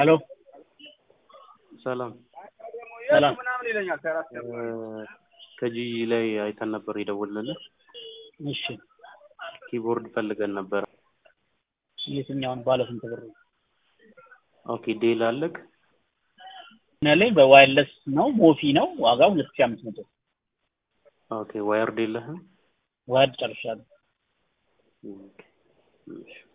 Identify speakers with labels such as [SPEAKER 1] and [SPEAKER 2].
[SPEAKER 1] ሄሎ
[SPEAKER 2] ሰላም
[SPEAKER 1] ሰላም
[SPEAKER 2] ከጂ ላይ አይተን ነበር የደወልንልህ።
[SPEAKER 1] እሺ
[SPEAKER 2] ኪቦርድ ፈልገን ነበር።
[SPEAKER 1] የትኛውን ባለ ስንት ብር ነው
[SPEAKER 2] ኦኬ ዴል አለክ?
[SPEAKER 1] ያለኝ በዋይርለስ ነው ሞፊ ነው ዋጋው ሁለት ሺህ አምስት መቶ
[SPEAKER 2] ኦኬ ዋየርድ የለህም?
[SPEAKER 1] ዋይርድ ጨርሻለሁ
[SPEAKER 2] ኦኬ እሺ